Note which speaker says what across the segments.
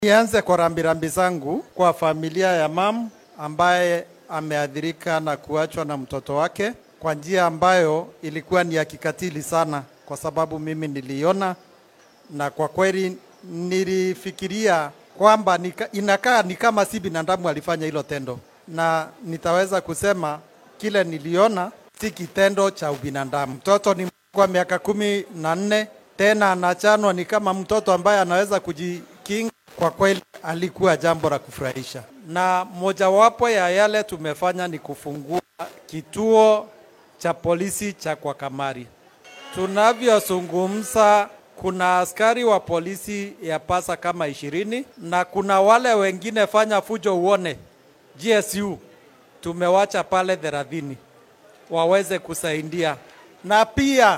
Speaker 1: Nianze kwa rambirambi zangu kwa familia ya mam ambaye ameathirika na kuachwa na mtoto wake kwa njia ambayo ilikuwa ni ya kikatili sana, kwa sababu mimi niliona na kwa kweli nilifikiria kwamba nika, inakaa ni kama si binadamu alifanya hilo tendo, na nitaweza kusema kile niliona si kitendo cha ubinadamu. Mtoto ni kwa miaka kumi na nne tena anachanwa ni kama mtoto ambaye anaweza kujikinga. Kwa kweli alikuwa jambo la kufurahisha, na mojawapo ya yale tumefanya ni kufungua kituo cha polisi cha kwa Kamari. Tunavyozungumza, kuna askari wa polisi ya pasa kama ishirini na kuna wale wengine fanya fujo uone GSU tumewacha pale thelathini waweze kusaidia, na pia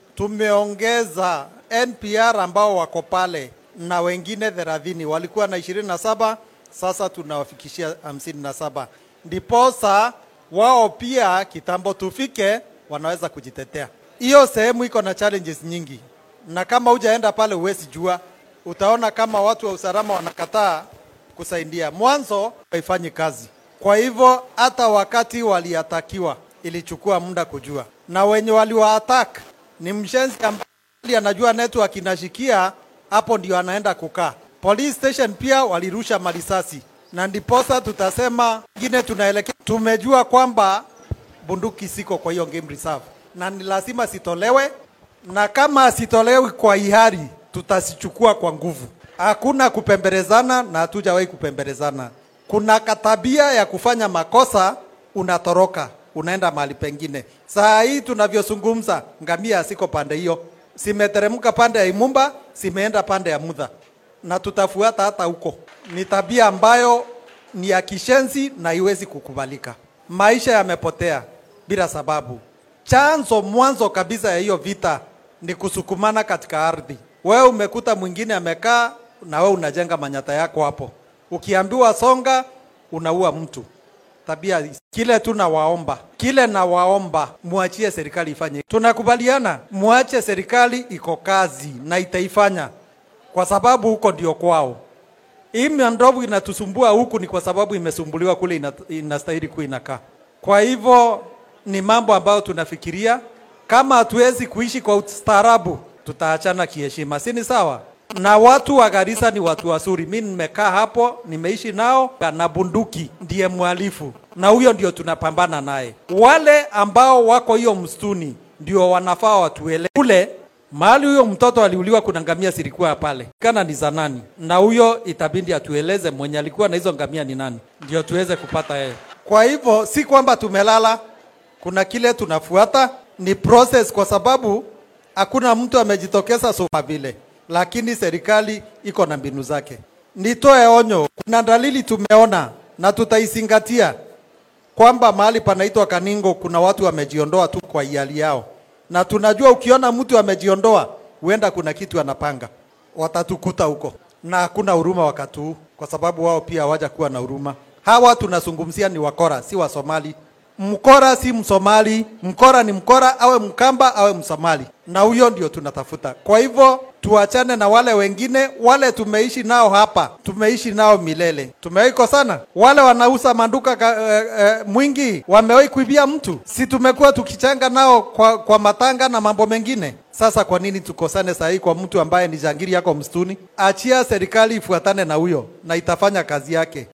Speaker 1: tumeongeza NPR ambao wako pale na wengine thelathini walikuwa na ishirini na saba sasa tunawafikishia hamsini na saba ndiposa wao pia kitambo tufike wanaweza kujitetea. Hiyo sehemu iko na challenges nyingi, na kama hujaenda pale huwezi jua. Utaona kama watu wa usalama wanakataa kusaidia, mwanzo haifanyi kazi. Kwa hivyo hata wakati waliatakiwa ilichukua muda kujua, na wenye waliwaattack ni mshenzi ambaye anajua network inashikia hapo ndio anaenda kukaa. Police station pia walirusha marisasi, na ndiposa tutasema ingine tunaelekea. Tumejua kwamba bunduki siko kwa hiyo game reserve na ni lazima sitolewe, na kama sitolewi kwa hiari tutasichukua kwa nguvu. Hakuna kupembelezana na hatujawahi kupembelezana. Kuna katabia ya kufanya makosa, unatoroka unaenda mahali pengine. Saa hii tunavyozungumza, ngamia siko pande hiyo, simeteremka pande ya Imumba, simeenda pande ya Mudha na tutafuata hata huko. Ni tabia ambayo ni ya kishenzi na haiwezi kukubalika. Maisha yamepotea bila sababu. Chanzo mwanzo kabisa ya hiyo vita ni kusukumana katika ardhi. Wewe umekuta mwingine amekaa na wewe unajenga manyata yako hapo, ukiambiwa songa, unaua mtu. Tabia kile tu nawaomba, kile nawaomba, muachie serikali ifanye. Tunakubaliana, muache serikali iko kazi na itaifanya, kwa sababu huko ndio kwao. Hii ndovu inatusumbua huku ni kwa sababu imesumbuliwa kule, ina, inastahili kuwa inakaa. Kwa hivyo ni mambo ambayo tunafikiria, kama hatuwezi kuishi kwa ustaarabu, tutaachana kiheshima, si ni sawa? Na watu wa Garissa ni watu wazuri. Mimi nimekaa hapo, nimeishi nao, na bunduki ndiye mhalifu, na huyo ndio tunapambana naye. Wale ambao wako hiyo msituni ndio wanafaa watuele kule mahali huyo mtoto aliuliwa, kuna ngamia zilikuwa pale, kana ni za nani? Na huyo itabidi atueleze mwenye alikuwa na hizo ngamia ni nani, ndio tuweze kupata yeye. Kwa hivyo si kwamba tumelala, kuna kile tunafuata, ni process, kwa sababu hakuna mtu amejitokeza soma vile, lakini serikali iko na mbinu zake. Nitoe onyo, kuna dalili tumeona na tutaizingatia kwamba mahali panaitwa Kaningo kuna watu wamejiondoa tu kwa hiari yao na tunajua ukiona mtu amejiondoa, huenda kuna kitu anapanga, watatukuta huko, na hakuna huruma wakati huu, kwa sababu wao pia hawaja kuwa na huruma. Hawa tunazungumzia ni wakora, si wa Somali. Mkora si Msomali, mkora ni mkora, awe Mkamba awe Msomali, na huyo ndio tunatafuta. Kwa hivyo tuachane na wale wengine, wale tumeishi nao hapa, tumeishi nao milele. Tumewahi kosana? Wale wanauza manduka ka, e, e, mwingi wamewahi kuibia mtu? Si tumekuwa tukichanga nao kwa, kwa matanga na mambo mengine? Sasa kwa nini tukosane saa hii kwa mtu ambaye ni jangiri yako msituni? Achia serikali ifuatane na huyo na itafanya kazi yake.